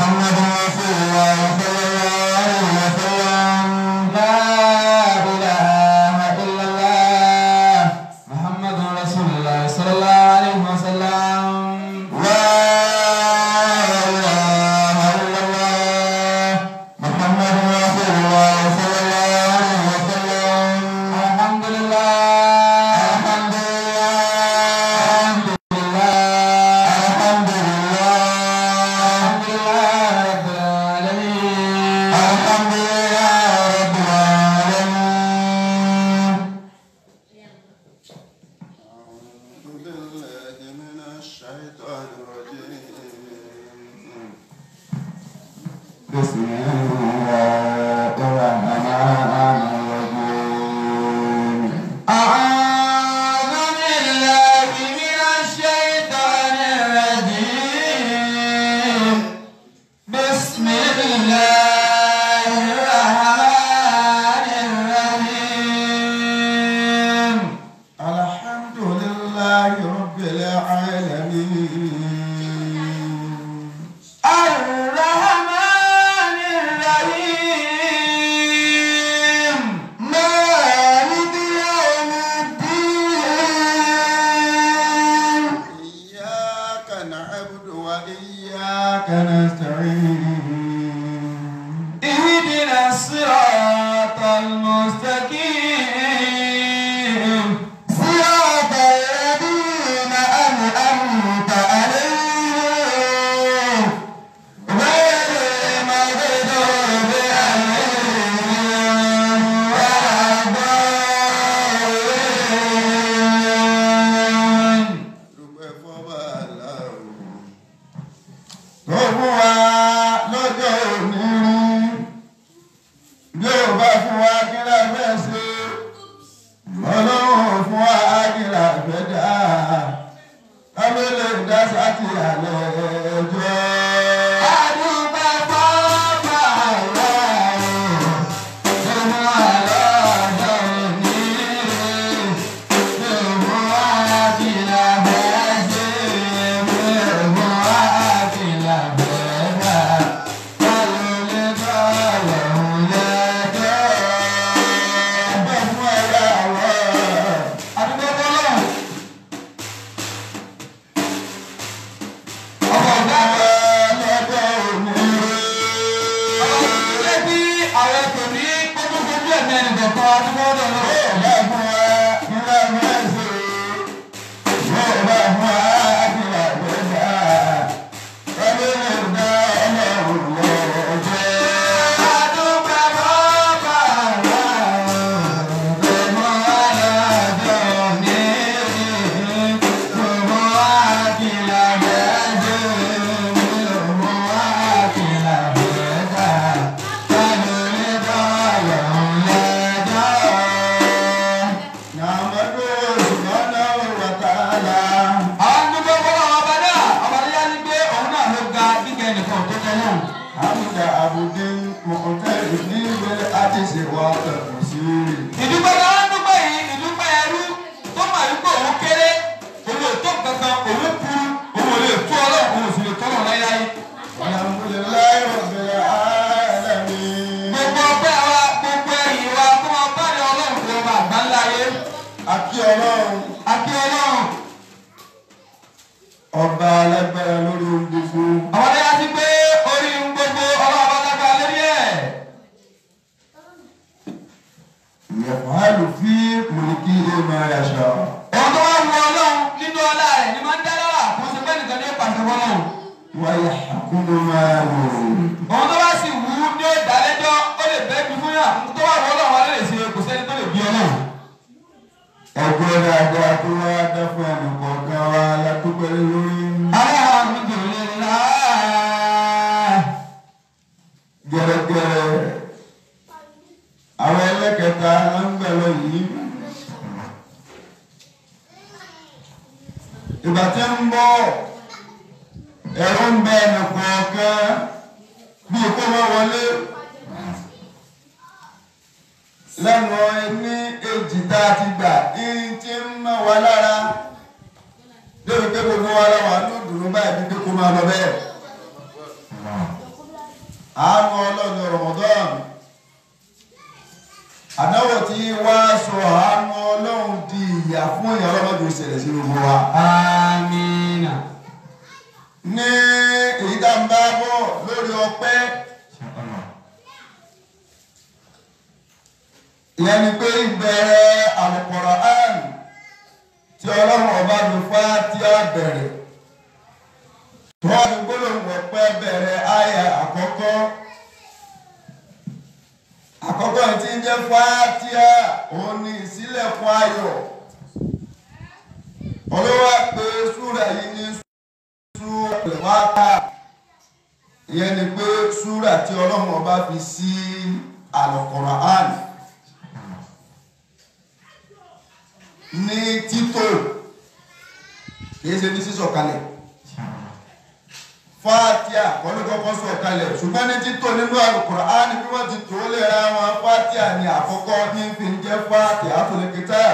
محمد رسول الله صلى الله عليه وسلم لا إله إلا الله محمد رسول الله صلى الله عليه وسلم لا إله إلا الله محمد رسول الله صلى الله عليه وسلم الحمد لله الحمد لله الحمد لله الحمد لله الحمد لله رب العالمين الحمد لله رب العالمين أعوذ بالله من الشيطان الرجيم بسم الله الرحمن الرحيم أعوذ بالله من الشيطان الرجيم بسم الله الرحمن الرحيم الحمد لله رب العالمين الرحمن الرحيم مالك يوم الدين إياك نعبد وإياك نستعين اهدنا الصراط المستقيم صراط الذين أنعمت عليهم غير المغضوب عليهم ولا الضالين dúpẹ́ fọ́ba aláwọ̀ tó fún wa lọ́jọ́ òní rí bí ó bá fún wa kí la fẹ́ ṣe ọlọ́run fún wa kí la fẹ́ dá kábílẹ̀ dá sátì àlẹ́ ẹjọ́. Adúgbò fọ́ọ̀mà aláwọ̀ ọmọ aláàjọ ní ìmọ̀ àkìlà bẹ́ẹ̀ ṣe ìmọ̀ àkìlà bẹ́ẹ̀ dá báwo lè bá ọ̀hún lẹ́jọ́. Ọpẹ́ fún ẹ̀yà wọ̀. Adúgbò fọ́ọ̀mà ọmọ ọ̀gá lọ́jọ́ òní ṣé bí àwọn kò ní kókó kojú ẹ̀mí ẹnìkan kan adúgbò náà lọ́wọ́. bá fún wa kí la fẹ́ ṣe yóò bá fún wa kí la fẹ́ dá kábílẹ̀ dá ọlọ́run lọ́jọ́. Nàmọ́dé subhanahu wa ta'ala. Hamza abudin mọ̀ọ́tẹ́rì ní ìwé àti ṣèwà ẹ̀kọ́ sí rí. ìdúpẹ́ náà ń dúpẹ́ yìí ìdúpẹ́ ẹrú tó mà wípé òun kéré òun ò tó kankan òun kúrú òun ò lè tó ọlọ́run òun ò sì lè tọ́lọ̀ láyáyé. Alhamdulillahi rabbil alamin. gbogbo ọpẹ́ wa gbogbo ẹ̀yìn wa kó máa bá ní ọlọ́run kó máa gbá ńlá yé. Akí ọlọ́run àti ọlọ́run ọba alágbára lórí ohun gbogbo. àwọn ọ̀dẹ́ yá sí pé orí ń gbogbo ọlọ́run bá lágbára lórí ẹ̀. Yaf'alu fi mulkihi ma yasha. ohun tó wá wu ọlọ́run nínú ọlá rẹ̀ ni máa ń dá lọ́wọ́ àkóso bẹ́ẹ̀ nìkan ní pàṣẹ fọlọ́run. Wa yahkumu ma yurid. òun tó bá sì wù ú ní ó dálẹ́jọ́ ó lè bẹ́ẹ̀ bí fún yà tó wà wọ́n ọlọ́run alẹ́ lè ṣe kò sẹ́ni tó lè bí ọlọ́run. Ẹgbẹ́ dáadáa tó wá dá fún ẹnì kọ̀ọ̀kan wa látúpẹ́ lórí. Alhamdulillah. Gẹ́rẹ́gẹ́rẹ́. Àwọn ẹlẹ́kẹta ló ń gbẹ̀rọ yìí. Ìgbà tí ń bọ̀ ẹ̀rọ ń bẹ ẹnì kọ̀ọ̀kan bí kó wọ́n wọlé. lẹ́nu ní èjì tá a ti gbà ní tí ń mọ̀ wá lára lórí pé gbogbo wa láwọn àánú dùnú báyìí bí pé kó máa lọ bẹ́ẹ̀. àánú ọlọ́run Ramadan àdáwọ̀ tí wá sọ àánú ọlọ́run di ìyà fún ìyà ọlọ́mọdé ìṣẹ̀lẹ̀ sí gbogbo wa. Amina. ní èyí tá ń bá bọ̀ lórí ọpẹ́ ìyẹn ni pé ìbẹ̀rẹ̀ Al-Qur'an tí ọlọ́run ọba mi fá tí a bẹ̀rẹ̀ wọ́n ní gbólóhùn ọpẹ́ bẹ̀rẹ̀ àyà àkọ́kọ́ àkọ́kọ́ tí ń jẹ́ fátíà òun ni ìsílẹ̀kùn ayọ̀ olówó pé súrà yìí ní súrà wákà ìyẹn ni pé súrà tí ọlọ́run ọba fi sí Al-Qur'an ní títò kìí ṣe ní sísọ̀kalẹ̀ fátíà wọ́n ló kọ́kọ́ sọ̀kalẹ̀ ṣùgbọ́n ní títò nínú Al-Qur'an bí wọ́n ti tó lè ra wọn fátíà ní àkọ́kọ́ ní fi ń jẹ́ fátíà tó lè kíta.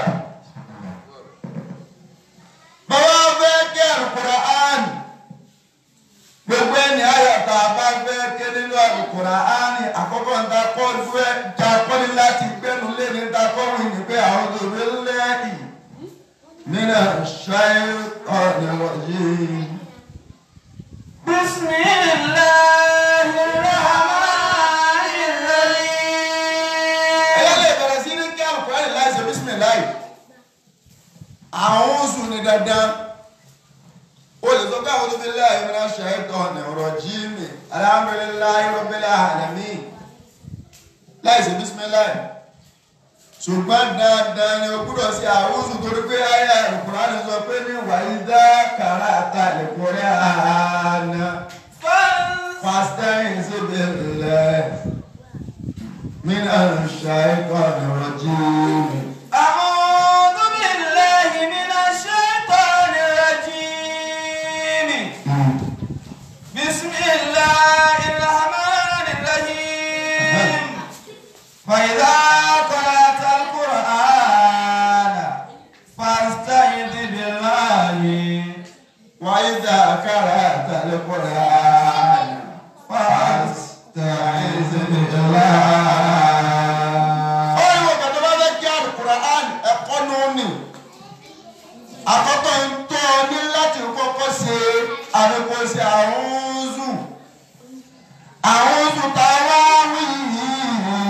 bàbá fẹ́ kí Al-Qur'an gbogbo ẹni ayọ̀tà bá fẹ́ ké nínú Al-Qur'an àkọ́kọ́ ń ta kọ́ fẹ́ ta kọ́ni láti gbẹ́nu lé ní ta kọ́ wí ní pé àwọn òbí lẹ́yìn nínú ṣáyẹ̀ ọ̀nà بسم الله الرحمن الرحيم ẹ̀yà lè bẹ̀rẹ̀ sí ní kí Al-Qur'an láìsẹ̀ bísímìláì àwọn oṣù ní dandan o lè sọ pé àwọn olùbílẹ̀ ìmìnira ṣàìtàn ní ọ̀rọ̀ jíìmì alhamdulillahi rabbil alamin láìsẹ̀ bísímìláì ṣùgbọ́n dandan ni o gbúdọ̀ sí àwọn oṣù torí pé ayé Al-Qur'an sọ pé ní wàyídá kàràtà al-Qur'an fasta'idh billah minash shaitanir rajim. أعوذ بالله من الشيطان الرجيم بسم الله الرحمن الرحيم فإذا قرأت القرآن فاستعذ بالله وإذا قرأت القرآن فاستعذ بالله. ọ̀rọ̀ ìwọ̀n kàtó bá fẹ́ kí Al-Qur'an ẹ̀kọ́ ló ní. àkọ́kọ́ ń tọ́ ọ ní láti kọ́kọ́ ṣe àrékọ́ṣe àrùnzù. àrùnzù tá a wá wí yìí.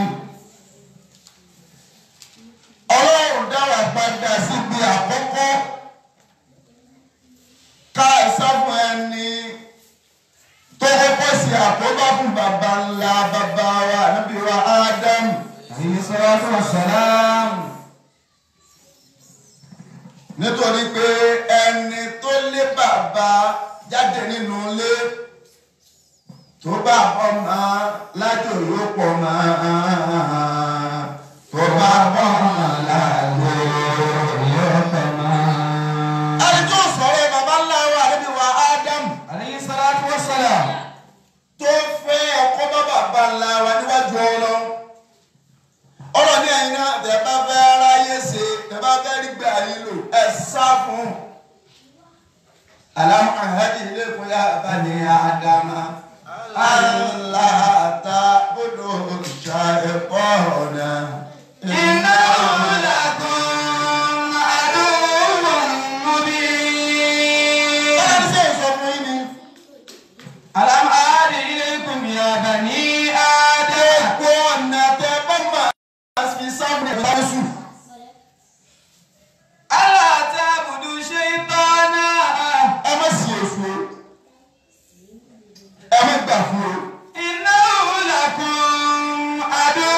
ọlọ́run dára padà síbi àkọ́kọ́ ká ìsáfún ẹni tó kọ́kọ́ sí àkóbá fún bàbá ńlá bàbá wa níbi wa ádámù عليه الصلاة والسلام nítorí pé ẹni tó lé bàbá jáde nínú ilé tó bá ọmọ lájò yóò pọ̀ mọ́ tó bá ọmọ lájò yóò pọ̀ mọ́. ẹni tó sọ̀rọ̀ bàbá ńlá wa níbi wa ádámù عليه الصلاة والسلام tó fẹ́ ọkọ bá bàbá ńlá wa níwájú ọlọ́run ọ̀rọ̀ ní ẹ̀yin náà tẹ̀ bá fẹ́ ráyè ṣe tẹ̀ bá fẹ́ rí gbà yín lò ẹ̀ sá fún un. alámù àhádì ilé fún yá bani àdàmà aláàtà bọ́dọ̀ ṣà ẹ̀kọ́ ọ̀nà. إنه لكم عدو مبين Ọlọ́run ṣe é sọ fún yín ni. ألم أعد إليكم يا بني آدم Gbogbo ọ̀nà tẹ bá máa fi sáwọn ẹ̀ka sùn. ألا تعبدوا شيطانا Ẹ má sì èso. Ẹ má gbà fún o. إنه لكم عدو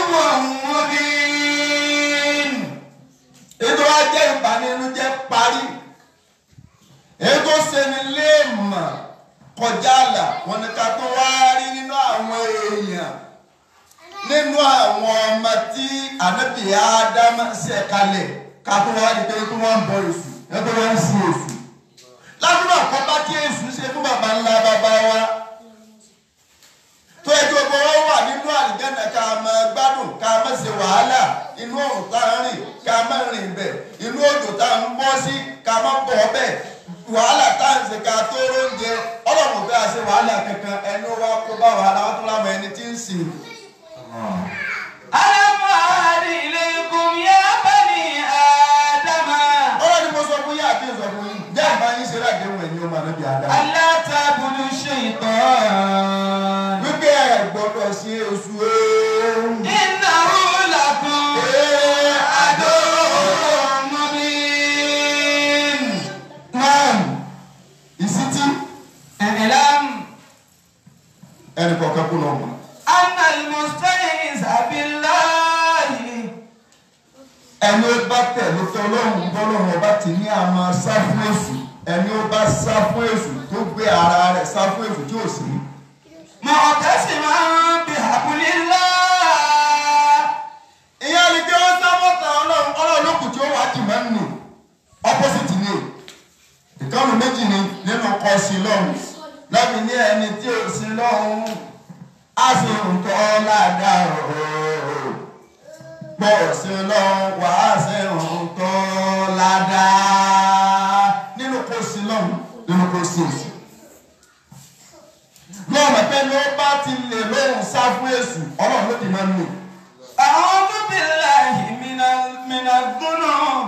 مبين ètò ajẹ́ ìbànújẹ́ parí ètò sẹni léèmọ̀ kọjá àlà wọn ni ká tó wá rí nínú àwọn èèyàn nínú àwọn ọmọ tí ànábì ádámà ṣe kalẹ̀ ká tó wá rí pé kí wọ́n ń bọ èṣù ẹgbẹ́ wọn ń sin èṣù ládùúgbò àkọ́bá tí èṣù ṣe fún bàbá ńlá bàbá wa tó ẹjọ́ gbogbo wọn wà nínú àlìjẹ́nà ká máa gbádùn ká máa ṣe wàhálà inú ọ̀run tá a rìn ká máa rìn bẹ̀ inú òjò tá a ń bọ́ sí ká máa bọ̀ bẹ̀ wàhálà tá a ń ṣe ká tó róúnjẹ ọlọ́run fẹ́ àṣẹ wàhálà kankan ẹni wá kó bá wàhálà wọn tó lámọ̀ nísìnyí. ألم أعهد إليكم يا بني آدم ọ̀rọ̀ ni mo sọ fún yín àti ìsọ fún yín jẹ́ ìbá yín ṣe láàdéhùn ẹ̀yin ọmọ ànábì Ádámù. ألا تعبدوا الشيطان wípé ẹ gbọ́dọ̀ sí oṣù ooo. إنه لكم عدو مبين Naam, ìsítí اعلم ẹnì kọ̀ọ̀kan kú náà mọ̀. أن المستعيذ بالله ẹni ó bá tẹ̀lé tọ́lọ́hún bọ́lọ́hún ọba ti ní àmọ́ sá fún èṣù ẹni ó bá sá fún èṣù tó gbé ara rẹ̀ sá fún èṣù tí ò sí. معتصما بحبل الله ìyá ni kí wọ́n sá mọ́ta ọlọ́run ọlọ́run ló kù tí ó wà á jìmọ́ nù opposite ni ìkànnì méjì ni nínú kọ́ sí lọ́hùn lẹ́bi ní ẹni tí ò sí lọ́hùn á sì ń tọ́ ládàá ooo pọ̀ sí lọ́hùn wà á sì ń tọ́ ládàá nínú kọ́ sí lọ́hùn nínú kọ́ sí èsì lọ́ọ̀mọ̀ pé ní ó bá ti lè lóhùn sá fún èsù ọlọ́run ló ti máa ń lò. أعوذ بالله من ال- من الذنوب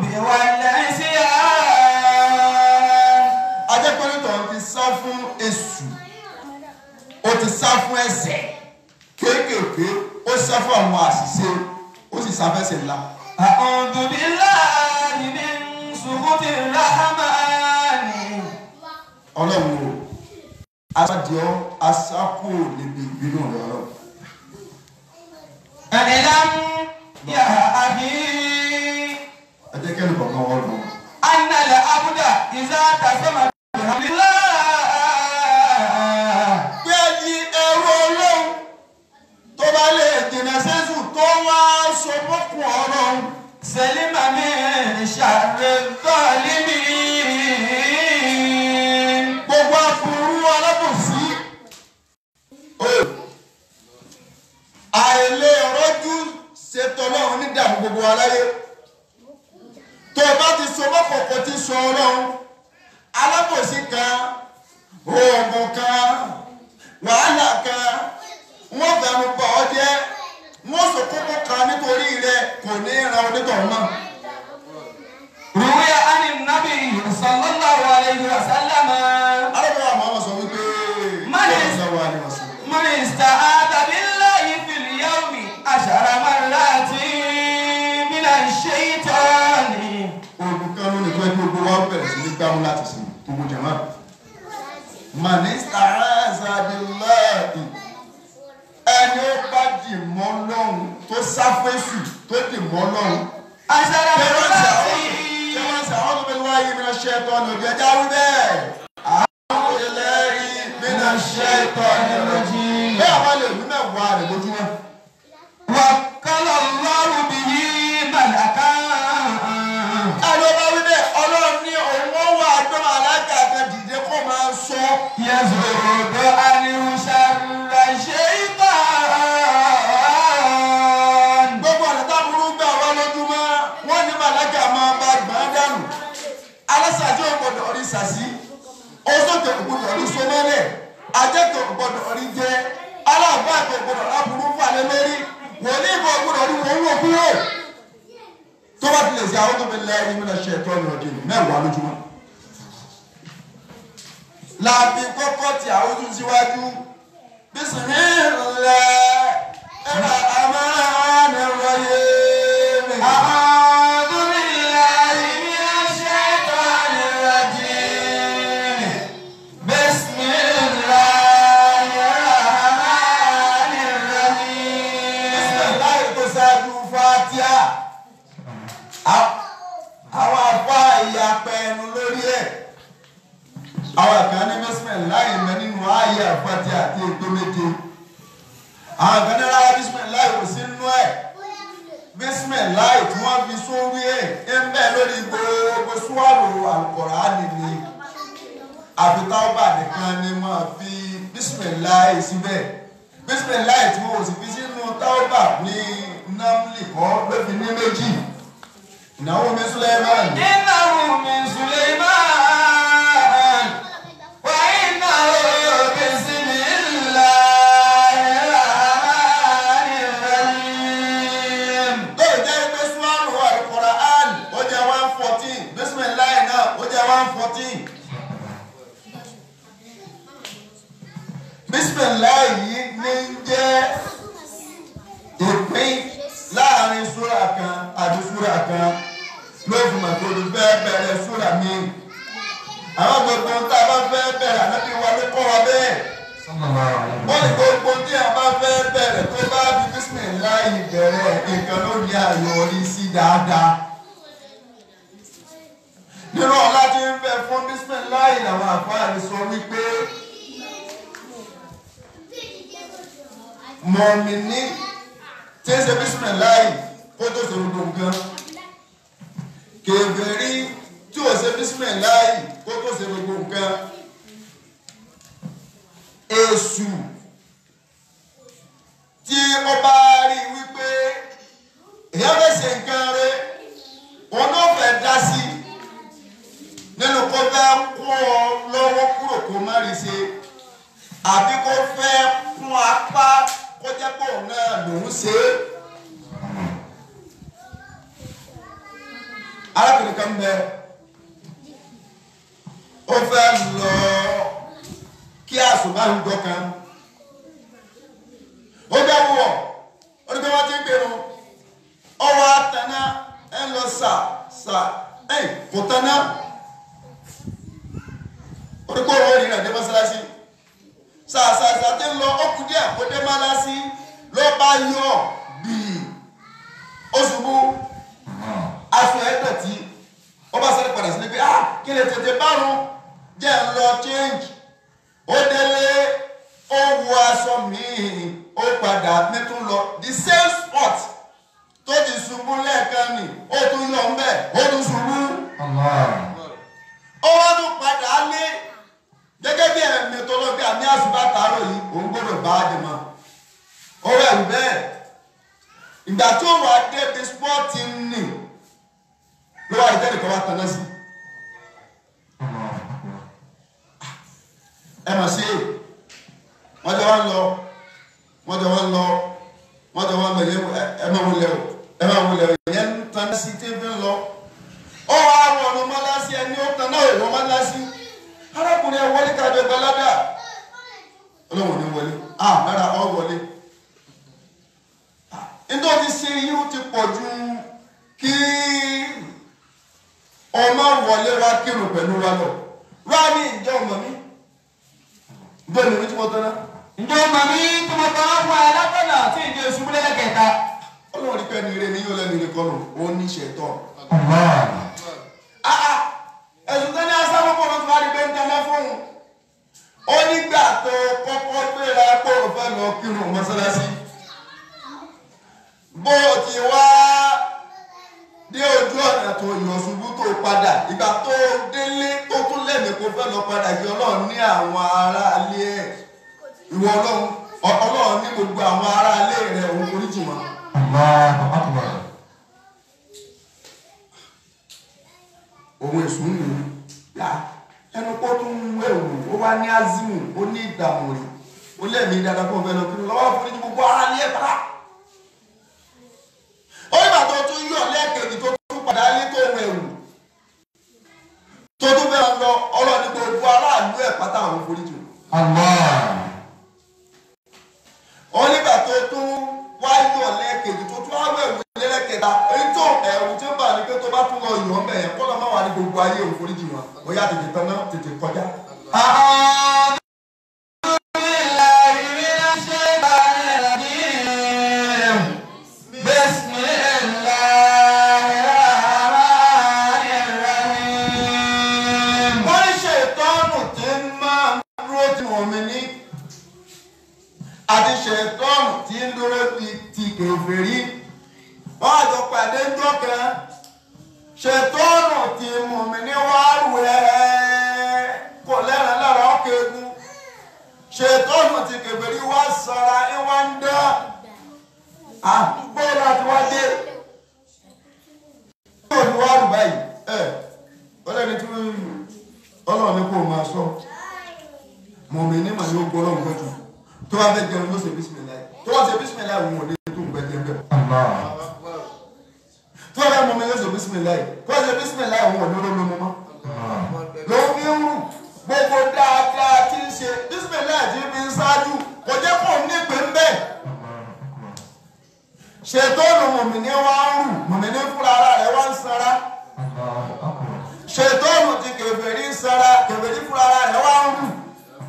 والعصيان ajẹ́pẹ́lẹ́tọ̀ ti sá fún èṣù ó ti sá fún ẹ̀ṣẹ̀ kéékèèké ó sá fún àwọn àṣìṣe ó sì sáfẹ́sẹ̀ ńlá. أعوذ بالله من سخط الرحمن ọlọ́run o aṣáájú aṣáko níbi ìbínú rẹ ọlọ́run. اعلم يا أخي ẹ jẹ́ kẹ́lẹ́ kọ̀ọ̀kan wọ́n lọ. أن العبد إذا اعتصم بحبل الله pé ẹni ẹrú ọlọ́run tó bá lè dènà sẹ́sù tó wá so mọ́kùn ọlọ́run. سلم من شر الظالمين gbogbo aburú alábòsí. àìlè rọ́jú ṣètò ọlọ́run ní dààmú gbogbo aláyé. tó o bá ti so mọ́kọ̀ọ̀kọ̀ ti sọ ọlọ́run alábòsí kan oògùn kan wàhálà kan wọ́n fẹ́nu bọ̀ ọ́ jẹ́ wọ́n sọ kókó kan nítorí rẹ̀ kò ní ran onítọ̀hún náà. روي عن النبي صلى الله عليه وسلم alábòsí àwọn ọmọ sọ wípé Má lè- ọ̀sán wa ni wọ́n sọ. من استعاذ بالله في اليوم عشر مرات من الشيطان olùkọ́ ló ní pẹ́ gbogbo wa bẹ̀rẹ̀ sí ní gbámú láti sìn gbogbo jama. manista azadilahi ẹni ó bá dì mọ́ lọ́hùn tó sáfẹ́sù tó dì mọ́ lọ́hùn. عشر ṣé wọ́n ṣe مرات àwọn ṣé wọ́n ṣe àwọn tó bẹ wáyé mi náà ṣe ẹ̀tọ́ ọ̀nà òbí ẹja wí bẹ́ẹ̀. àwọn ilé yìí mi náà ṣe ẹ̀tọ́ ọ̀nà òbí. bẹ́ẹ̀ àwọn lè wí mẹ́wàá rẹ̀ lójúmọ́. وكل الله به ملكا ẹni ó bá wí bẹ́ẹ̀ ọlọ́run ní òun ó wà gbọ́mọ alága kan dìde kó máa sọ. يزرد عنه شر الشيطان gbogbo ọ̀nà táburú gbà wá lójúmọ́ wọ́n ní màláka máa bá gbọ́n dànù alásàjọ gbọdọ̀ rí sàsí oṣooṣù gbọdọ̀ rí sọmọlẹ̀ ajẹ́tò gbọdọ̀ rí jẹ́ aláàbàtò gbọdọ̀ láburú falẹ̀ lórí wòlíì bọ̀ gbọdọ̀ rí wọ́n wọ̀ kúrò tó bá tilẹ̀ sí àwọn tó fi lẹ́yìn mímú ṣe ẹ̀tọ́ ní ọdún yìí mẹ́wàá lójúmọ́. làbí kọ́kọ́ tí àwọn ojú síwájú bismillah ẹ̀rọ amáhánà wáyé mi. أعوذ بالله من الشيطان الرجيم بسم الله الرحمن الرحيم bismillah tó ṣáájú fatia. àwọn afá ìyapẹ̀ ẹnu lórí ẹ̀. àwọn kan ní bismillah mẹ́ nínú ayé fatia àti ètò méje. àwọn kan ní rárá bismillah kò sí nínú ẹ̀. bismillah tí wọ́n fi sórí ẹ̀ ń bẹ lórí gbogbo súwárò Al-Qur'ani ni àfi táwọn nìkan ni wọ́n fi bismillah síbẹ̀ bismillah tí wọ́n ò sì fi sínú táwọn ní námlì kọ́ ló fi ní méjì ìnáwó mi Suleiman إنه من سليمان وإنه بسم الله الرحمن bísímìláì yìí ní ń jẹ́ ìpín láàrin súrà kan àti súrà kan ló fi mọ̀ tó fẹ́ bẹ̀rẹ̀ súrà mi. àwọn gbogbo ohun tá a bá fẹ́ bẹ̀rẹ̀ ànábì wa ló kọ́ wa bẹ́ẹ̀. wọ́n ní gbogbo tí a bá fẹ́ bẹ̀rẹ̀ tó bá fi bísímìláì bẹ̀rẹ̀ nǹkan ló ní àyọrí sí dáadáa. nínú ọ̀la tí ń bẹ fún bísímìláì làwọn àfáàní sọ wípé mọ̀mìnì tí ń ṣe bísímìláì kó tó ṣe gbogbo nǹkan kèfèrí tí ò ṣe bísímìláì kó tó ṣe gbogbo nǹkan èṣù tí ó bá rí wípé èèyàn fẹ́ ṣe nǹkan rẹ̀ òun náà fẹ́ dá sí nínú kó fẹ́ kó ọ lọ́wọ́ kúrò kó má rí ṣe àbí kó fẹ́ kún apá kó jẹ́ pé òun náà lòún ṣe é. arábìnrin kan bẹ ó fẹ́ lọ kí àṣùbáyọjọ kan ó dẹ́wọ̀ ó ní bí wọ́n ti ń gbèrò ọwọ́ àtẹná ẹ̀ ń lọ sà sà ẹ̀ kò tẹná ó ní kó owó ìrìn àdé mọ́sálásí sà sà sà tí ń lọ ó kú díẹ̀ kó dé mọ́sálásí ló bá yọ bíi ó ṣubú aṣọ ẹ dọ̀tí ó bá sáré padà sílé pé ah kí lè tètè bárun jẹ́ ń lọ change ó délé ó wọ aṣọ míì ó padà mẹ́tún lọ the same spot tó ti ṣubú lẹ́ẹ̀kan ni ó tún yọ ń bẹ̀ ó tún ṣubú ó wá tún padà lé gẹ́gẹ́ bí ẹ̀mí tó lọ bí àmì àṣùbà tààrọ̀ yìí òun gbọ́dọ̀ bá a dì mọ́ ó rẹ̀ ń bẹ́ẹ̀ ìgbà tó wà débi spọ́ọ̀tì nì ló wà ìtẹ́lẹ̀ kan wá tanná sí. ẹ mà ṣe wọ́n jọ wá ń lọ wọ́n jọ wá ń lọ wọ́n jọ wá ń lọ yẹ ẹ máa wọlé o ẹ máa wọlé o ìyẹn ń tanná sí tí ń fi lọ. ó wá àwọn ọ̀nà mọ́lásí ẹni ó tanná ìwọ mọ́lásí arákùnrin ẹ wọlé kájọ gbalada ọlọ́wọ́n ní wọlé ah rárá ọ wọlé nítorí ti ṣe yìí ó ti pọ̀ ju kí ọmọ wọlé wá kírun pẹ̀lú wa lọ wá ní ìjọ ọmọ mi ìjọ ìlú tí mo tán náà ǹjẹ́ o mọ̀ mí tí mo tọ́ fún ẹ látọ̀nà tí ìdí oṣù múlẹ̀ kẹta. ọlọ́run ní pẹ́ ní ire ní yóò lẹ́nu ire kọ́nù ó ní ṣètọ́ ẹ̀sùn tó ní asáwọ́ pọ̀ ló ti wá rí pé ń tẹ́lẹ̀ fóun ó nígbà tó kọ́kọ́ gbéra pé òun fẹ́ lọ kírun mọ́sálásí bó ti wá dé ojú ọ̀nà tó yàn ṣubú tó padà ìgbà tó délé tó tún lẹ́mìí kó fẹ́ lọ padà kí ọlọ́run ní àwọn aráalé ẹ̀ ìwọ ọlọ́run ọlọ́run ní gbogbo àwọn aráalé rẹ̀ òun oríjì wọn. òun èso ń lò yá ẹnu kó tún ń wẹ̀wù ó wá ní azimu ó ní ìdààmú rẹ̀ ó lẹ́mìí dáadáa kó fẹ́ lọ kí lọ́wọ́ fún ní gbogbo aráalé ẹ̀ bá ó nígbà tó tún yọ lẹ́ẹ̀kejì tó tún padà lé tó wẹ̀wù tó tún fẹ́ lọ ọlọ́ọ̀ni gbogbo aráàlú ẹ̀ pátá àwọn foríjì ó nígbà tó tún wá yọ lẹ́ẹ̀kejì tó tún wá wẹ̀wù lẹ́ẹ̀kẹta èyí tó ẹ̀rù tí ó bà ní pé tó bá tún lọ yọ̀ ọ́ mẹ́yẹn kọ́ lọ́ máa wà ní gbogbo ayé òun foríjì wọn ó yá tètè tán náà tètè kọjá. wọ́n ní ṣètọ́nù tí ń máa ń dúró tí wọ́n mi ní àti ṣètọ́nù tí ń dúró ti ti kèfèrí wọ́n á jọ pàdé ńjọ́ kan ṣètọ́nù tí mú mi ní wàárù ẹ̀ kò lẹ́ràn lára ọkọ̀ egun ṣètọ́nù tí kèfèrí wá sara ẹ̀ wá ń dá àdúgbò láti wá dé yóò ní wàárù báyìí ẹ̀ ọlọ́ni tí wọ́n ọlọ́run ní kó máa sọ mọ̀mí ní màá yóò gbọ́ ọlọ́run gbẹ́jù tó bá fẹ́ jẹun ló ṣe bísímìláì tó bá ṣe bísímìláì òun ò ní tó ń gbẹ jẹun bẹ́ẹ̀ tó bá fẹ́ mọ̀mí yóò ṣe bísímìláì tó bá ṣe bísímìláì òun ò ní ló lómọ mọ́ ló fi ń rù gbogbo dáadáa tí ń ṣe bísímìláì tí fi ń sá ṣáájú kò jẹ́ kó ní ìpín bẹ́ẹ̀ ṣètọ́nù mùmìnì wá ń rù mùmìnì fúnra ara rẹ̀ wá ń sanra ṣètọ́nù ti kèfèrí ń sanra kèfèrí fúnra ara rẹ̀ wá ń rù.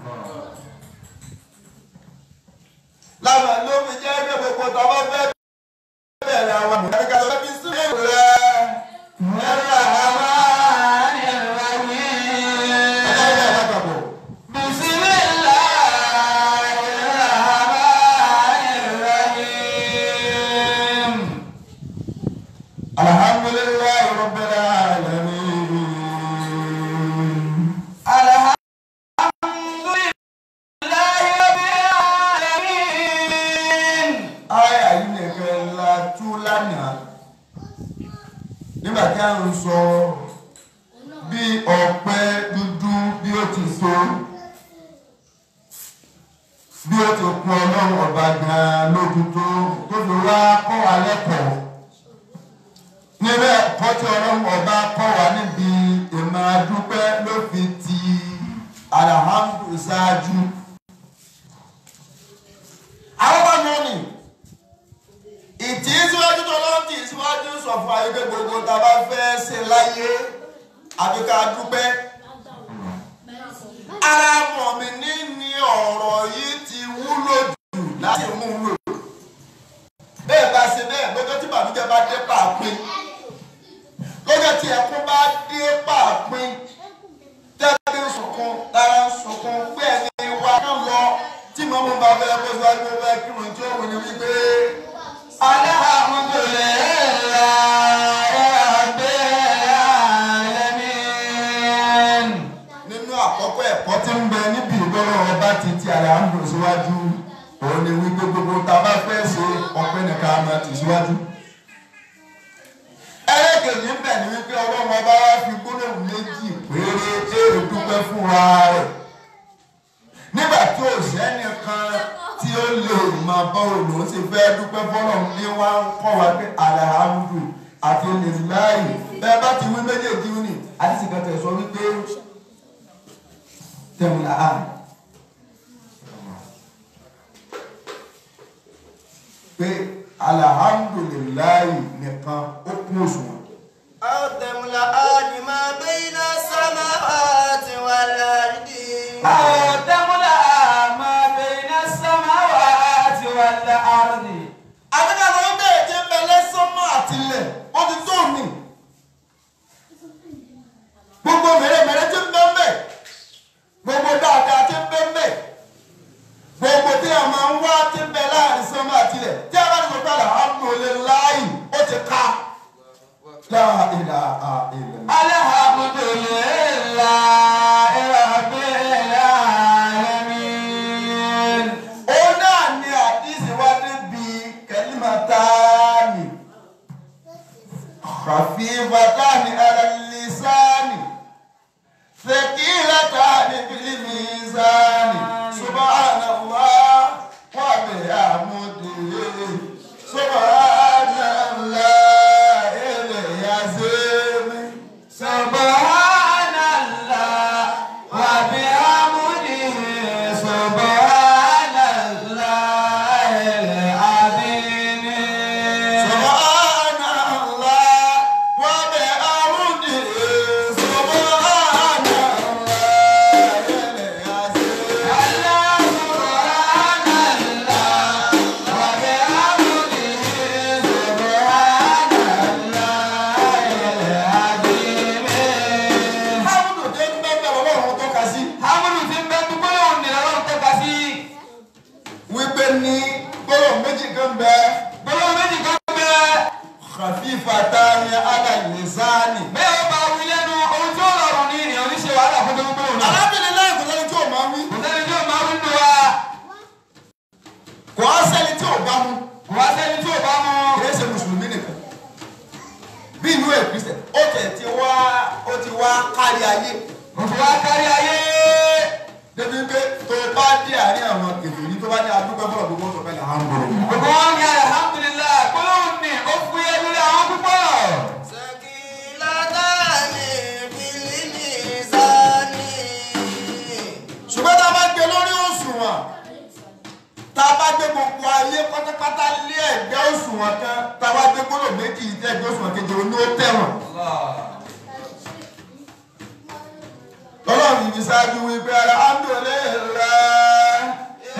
lábàá ló fi jẹ́ pé gbogbo tọ́wọ́ fẹ́ bẹ̀rẹ̀ àwọn àmì ká lọ bí sí rẹ̀ ẹ̀rọ àmà ẹ̀rọ àpapọ̀. alhamdulillahi rabbil alamin. Aya yìí nìkan la tú lánàá nígbà tí a ń sọ bí ọ̀pẹ dúdú bí ó ti so bí ó ti kún ọlọ́run ọba gan-an lójú tó tó fi wá kọ́ wa lẹ́kọ̀ọ́ níbẹ̀ ẹ̀kọ́ tí ọlọ́run ọba kọ́ wa níbi ìmọ̀ adúpẹ́ ló fi ti alhamdu ṣáájú. àwọn bá yọ ni ìtì síwájú tó lọ́n tì síwájú sọ fún ayé pé gbogbo tá a bá fẹ́ ṣe láyé àbí ká dúpẹ́. ara mọ̀ mi ní ní ọ̀rọ̀ yìí ti wúlò jù láti mú un lò. bẹ́ẹ̀ bá ṣe bẹ́ẹ̀ lọ́jọ́ tí bàbújẹ́ bá dé pàápín lọ́jọ́ tí ẹkún bá dé pàápín tẹ́lẹ̀ ń sunkún lára ń sunkún pé ẹni wa kán lọ tí mọ́mú bá fẹ́ kó síwájú pé fẹ́ kírun tí ó wù ní wípé. nínú àkọ́kọ́ ẹ̀kọ́ tí ń bẹ níbi ìgbọ́rọ̀ ọba ti ti àlàáńdò síwájú òun ni wípé gbogbo tá a bá fẹ́ ṣe ọpẹ́ nìkan á máa tì síwájú. ẹlẹ́kẹ̀yìn ń bẹ ní wípé ọlọ́run ọba wá fi gbólóhùn méjì péré èrè dúpẹ́ fún wa rẹ̀ nígbà tí ò sẹ́nìkan tí ó lè máa bá òun ṣe fẹ́ dúpẹ́ fọlọ́run ní wá ń kọ́ wa pé àlàáńdò àti lèláì bẹ́ẹ̀ bá ti wí méjèèjì ní àti sìkàtẹ̀ sọ wípé tẹ̀wọ̀n àá. pé alihamudulilayi nìkan ó kún òṣùwọ̀n. أو تملأان ما بين السماوات والأرض àbíkà ló ń bẹ̀rẹ̀ tí ń bẹ lẹ́sọ́mọ́ àtìlẹ̀ ó ti tó mi. gbogbo mèremère tí ń bẹ ń bẹ gbogbo dáadáa tí ń bẹ ń bẹ gbogbo tí a máa ń wá tí ń bẹ láàrin sọ́mọ́ àtìlẹ̀ tí a bá ní sọ pé alihamudulilayi ó ti ká. La ilaha illallah. ó náà ní àdísì wá débi kẹlímàtáàmì khafifatani ala lisani thaqilatani fil mizani subhanallah wa bihamdihi subhanallah al-azim subhanallah wa bihamdihi subhanallah al-azim hamdu tẹ́ ń bẹ́ẹ̀ bẹ́ẹ̀ lọ́wọ́ tó ka sí. wípé ní gbọ́dọ̀ méjì kan bẹ khafifatani ala lisani. arábìnrin náà kò sẹ́ni tí ò máa wí kò á sẹ́ni tí ò bá mu kìí ṣe mùsùlùmí nìkan bí inú ẹ̀ kristian ó tẹ̀ ti wá ó ti wá kárí ayé débi pé tó bá dé àárín àwọn kèfèrí tó bá ní adúgbò fọlọ gbogbo tó fẹ́ là ń bọ̀. Gbogbo wọn ní alhamdulillah gbólóhùn ní ó fún yẹ lórí àwọn púpọ̀. ثقيلتان في الميزان ṣùgbọ́n tá a bá gbé lórí òṣùwọ̀n tá a bá gbé gbogbo ayé pátápátá lé ẹgbẹ́ òṣùwọ̀n kan tá a bá gbé gbọ́dọ̀ méjì tẹ ẹgbẹ́ òṣùwọ̀n kejì òní ó tẹ̀wọ̀n. Ọlọ́run yìí ṣáájú wípé alhamdulillah.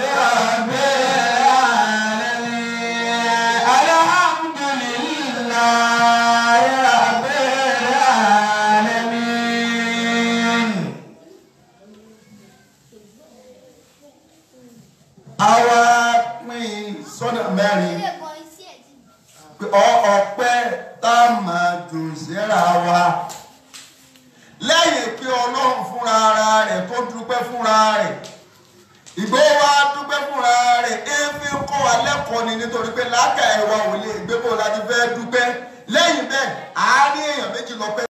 Àwa pín sọ́nà mẹ́rin pé ọ- ọpẹ́ tá a máa jù síra wa lẹ́yìn pé ọlọ́run fúnra ara rẹ̀ tó dúpẹ́ fúnra rẹ̀ ìgbó wa dúpẹ́ fúnra rẹ̀ éfín kọ́ wa lẹ́kọ̀ọ́ ni nítorí pé láàkà ẹ̀wà ò lè gbé bó láti fẹ́ dúpẹ́ lẹ́yìn bẹ́ẹ̀ àárín èèyàn méjì lọ́pẹ́.